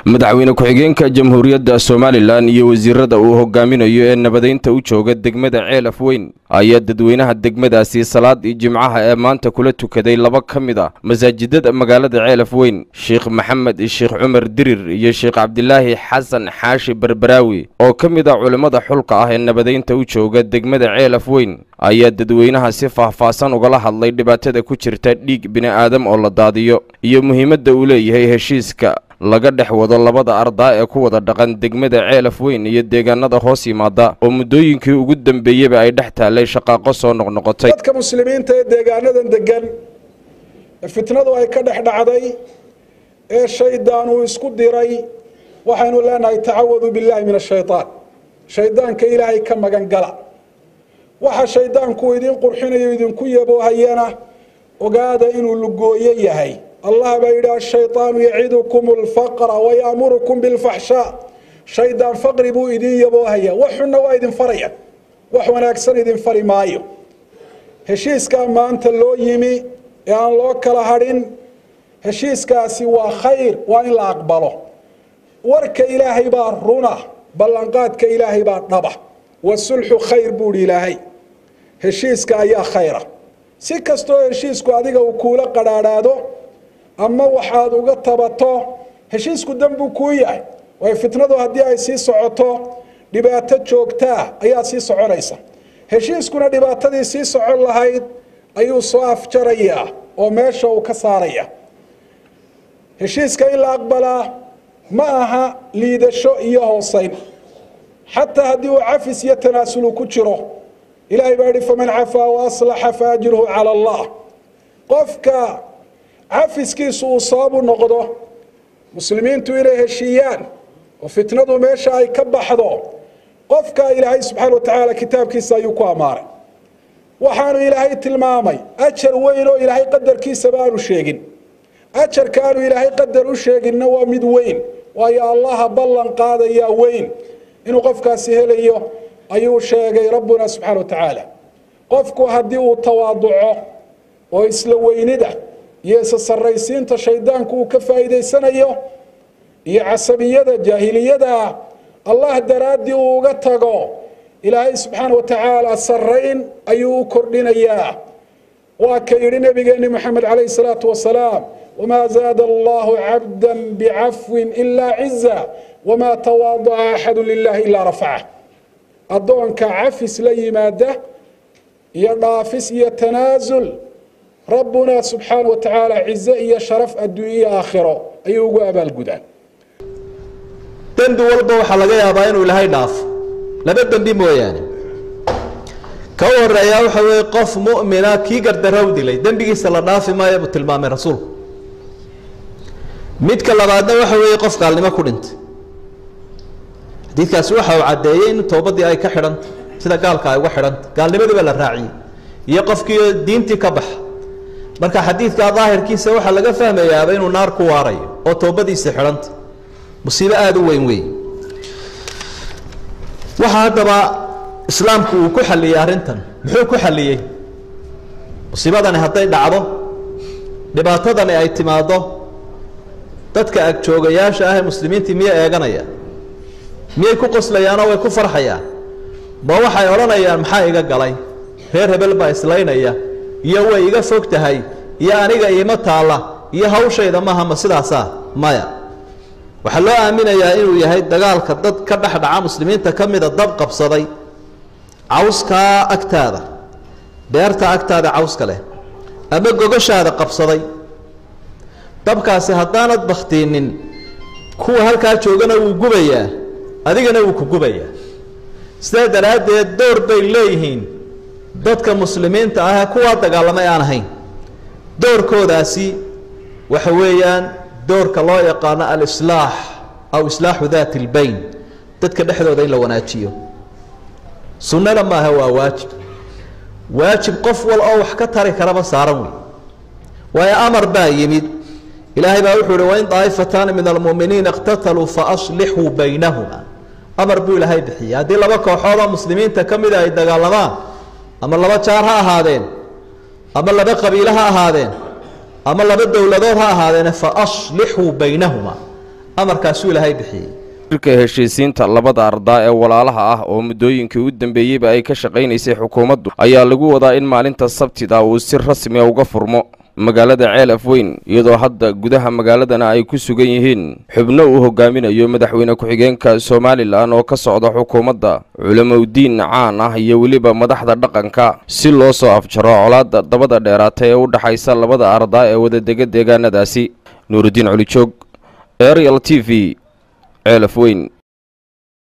madaxweyne ku-xigeenka jamhuuriyadda somalilan iyo wasiirada uu hogaaminayo ee nabadeynta u jooga degmada ceelaf weyn ayaa dadweynaha degmadaasi salaadii jimcaha ee maanta kula tukaday laba ka mid a masaajidada magaalada ceelaf weyn sheekh maxamed sheekh cumar dirir iyo sheekh cabdilaahi xasan xaashi barbaraawi oo ka mid a culimmada xulka ah ee nabadeynta u jooga degmada ceelaf weyn ayaa dadweynaha si faahfaahsan ugala hadlay dhibaatada ku jirta dhiig bini'aadam oo la daadiyo iyo muhiimadda uu leeyahay heshiiska laga dhex wado labada ardaa ee ku wada dhaqan degmada ceelaf weyn iyo deegaanada hoos yimaada oo muddooyinkii ugu dambeeyeyba ay dhex taallay shaqaaqo soo noqnoqotay dadka muslimiinta ee deegaanadan degan ee fitnadu ay ka dhex dhacday ee shaydaan uu isku diray waxaynu leenahay tacawadu billaahi min ashaytaan shaydaanka ilaahay ka magan gala waxa shaydaanku idin qurxinayo idinku yaboohayana ogaada inuu lugooyo yahay allah baa yidhi ashayطaanu yacidukum اlfaqra wayamurukum biاlfaxshaa shaydaan faqri buu idin yaboohaya wax xunna waa idin faraya wax wanaagsan idin fari maayo heshiiskaa maanta loo yimi ee aan loo kala hadhin heshiiskaasi waa khayr waa in la aqbalo warka ilaahay baa runa ballanqaadka ilaahay baa dhaba wasulxu khayr buuhi ilaahay heshiiska ayaa khayra si kastoo heshiisku adiga uu kuula qadhaadhaado ama waxaad uga tabato heshiisku danbuu kuu yahay waayo fitnadu haddii ay sii socoto dhibaato joogtaa ayaa sii soconaysa heshiiskuna dhibaatadii sii socon lahayd ayuu soo afjarayaa oo meesha uu ka saaraya heshiiska in la aqbalaa ma aha liidasho iyo hooseyn xataa haddii uu cafis iyo tanaasulu ku jiro ilaahay baa yihi faman cafaa waaslaxa faajirhu cala allah qofka cafiskiisu uu sababu noqdo muslimiintu inay heshiiyaan oo fitnadu meesha ay ka baxdo qofka ilaahay subxaana wa tacaala kitaabkiisa ayuu ku ammaanay waxaanu ilaahay tilmaamay ajar weyn oo ilaahay qadarkiisaba aanu sheegin ajarka aanu ilaahay qadar u sheeginna waa mid weyn waayo allaha ballan qaadayaa weyn inuu qofkaasi helayo ayuu sheegay rabbuna subxaana wa tacaala qofku haddii uu tawaaduco oo isla weynida iyo isa saraysiinta shaydaanku uu ka faa'iidaysanayo iyo casabiyada jaahiliyada allah daraaddii uu uga tago ilaahay subxaana wa tacaala sarayn ayuu u kordhinayaa waa ka yidhi nabigeeni moxamed calayhi salaatu wasalaam wamaa zaada allahu cabda bicafwin ilaa ciza wamaa tawaadaca axadu lilahi ilaa rafaca addoonka cafis la yimaada iyo dhaafis iyo tanaasul rabbuna subxaana wa tacaala cize iyo sharaf adduunye aakhiro ayuu ugu abaalgudaan dembi walba waxaa laga yaabaa inuu ilaahay dhaafo laba dembi mooyaane ka u horeeyaa waxa weeye qof mu'mina kii gardarow dilay dembigiisa la dhaafi maayo buu tilmaamay rasuulku midka labaadna waxa weeye qof gaalnimo ku dhintay xadiidkaasi waxa uu caddeeyey in toobadii ay ka xidhanta sida gaalka ay uga xidhanta gaalnimadiiba la raaciyey iyo qofkii diintii ka baxa marka xadiidka daahirkiisa waxaa laga fahmayaaba inuu naar ku waarayo oo toobadiisa xidhanta musiibo aada u weyn wey waxaa haddaba islaamku uu ku xalliyey arrintan muxuu ku xalliyey musiibadani hadday dhacdo dhibaatadani ay timaaddo dadka agjoogayaasha ah ee muslimiintii miyay eeganayaan miyay ku qoslayaanoo way ku farxayaan ma waxay odhanayaan maxaa iga galay reer hebel baa islaynaya iyo way iga fog tahay iyo aniga iima taalla iyo hawshayda maaha ma sidaasaa maya waxaa loo aaminayaa inuu yahay dagaalka dad ka dhex dhaca muslimiinta ka mida dab qabsaday cawskaa agtaada beerta agtaada cawska leh ama gogashaada qabsaday dabkaasi haddaanad baktiinin kuwa halkaa joogana wuu gubayaa adigana wuu ku gubayaa sidaa daraaddeed door bay leeyihiin dadka muslimiinta ah ee kuwaa dagaalamay aan ahayn doorkoodaasi waxa weeyaan doorka loo yaqaano alislaax aw islaaxu daati اlbayn dadka dhexdooda in la wanaajiyo sunnana maaha waa waajib waajib qof wal oo wax ka tari karaba saaran wey waayo amar baa yimid ilaahay baa wuxuu uhi wain daa'ifataani min almu'miniina اqtataluu faaslixuu baynahuma amar buu ilaahay bixiyey haddii laba kooxoodoo muslimiinta ka mida ay dagaalamaan ama laba jaar ha ahaadeen ama laba qabiilo ha ahaadeen ama laba dowladood ha ahaadeene faaslixuu baynahuma amarkaasuu ilaahay bixiyey shirka heshiisiinta labada ardaa ee walaalaha ah oo muddooyinkii u dambeeyeyba ay ka shaqaynaysay xukuumaddu ayaa lagu wadaa in maalinta sabtida uu si rasmiya uga furmo magaalada ceel afweyn iyadoo hadda gudaha magaaladana ay ku sugan yihiin xubno uu hogaaminayo madaxweyne ku-xigeenka somalilan oo ka socda xukuumadda culamowdiin caan ah iyo weliba madaxda dhaqanka si loo soo afjaro colaadda dabada dheeraata ee u dhaxaysa labada ardaa ee wadadega deegaanadaasi nuurudiin colijoog arial t v ceel afweyn